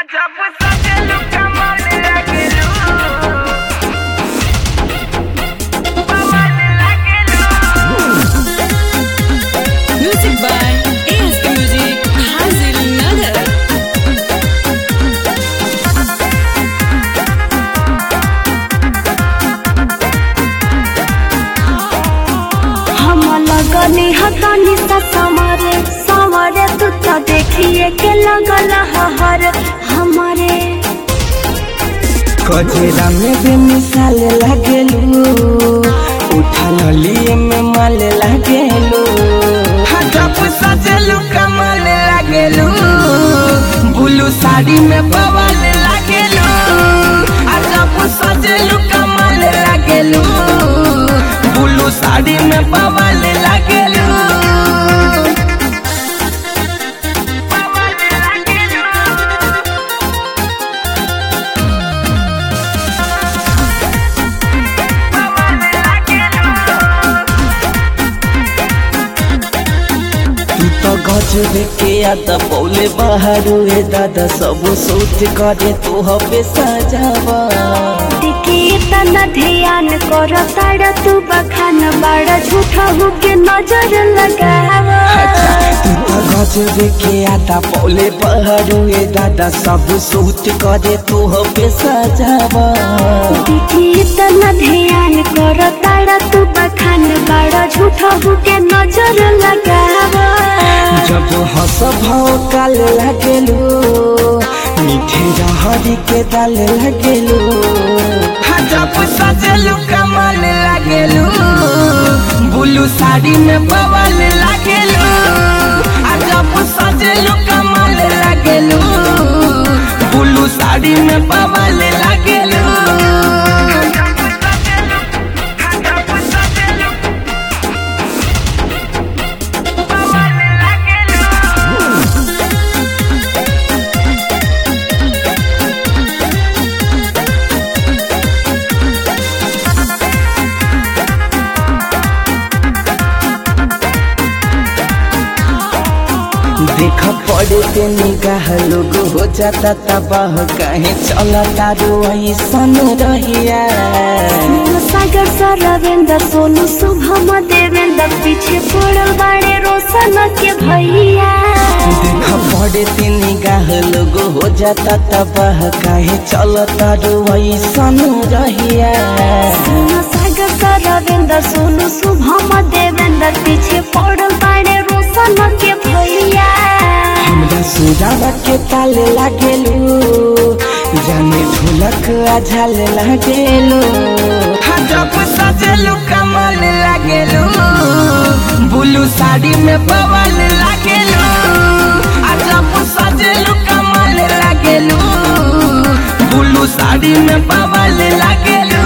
जब सजलू कमल लगलू कमल लगलू Music by ASK Music, Hazil Nagar. हम लगनी हतनी सा समरे समरे तू तो देखिए के लगल हर हमारे कचरा में भी मिसाल लागेलू उठल लिए में माल लागेलू जब सजलू कमल लागेलू ब्लू साड़ी में बवाल लागेलू आ जब सजलू कमल लागेलू ब्लू साड़ी में बवाल लागेलू कमल लगलू कमल लगलू तू तो गजब के आदा पौले बाहर ए दादा सब सोच करे तू हबे सजावा देखिए तना ध्यान कर ताड़ तू बखान बड़ा झूठा हो के नजर लगावा तू तो गजब के आदा पौले बाहर ए दादा सब सोच करे तू हबे सजावा देखिए तना ध्यान कर ताड़ तू बखान बड़ा झूठा हो के नजर लगावा जब हंस भाव काल लगेलू मीठे रहरी के दाल लगेलू जब सजलू कमाल लगेलू ब्लू साड़ी में बवाल लगेलू आ जब सजलू कमाल लगेलू ब्लू साड़ी में बवाल लगेलू जब सजलू कमल लगलू देख पड़े ते निगाह लोग हो जाता तबाह कहे चला तारो ऐसन रहिया सागर सरवेंद्र सोनू शुभम देवेंद्र पीछे पड़ल बाड़े रोशन के भैया देख पड़े ते निगाह लोग हो जाता तबाह कहे चला तारो ऐसन रहिया सागर सरवेंद्र सोनू शुभम देवेंद्र पीछे पड़ल बाड़े रोशन के भैया हमरा सुरावा के ताल लागेलू जाने ढोलक आझाल लागेलू जब सजलू कमल लागेलू ब्लू साड़ी में बवाल लागेलू आ जब सजलू कमल लागेलू ब्लू साड़ी में बवाल लागेलू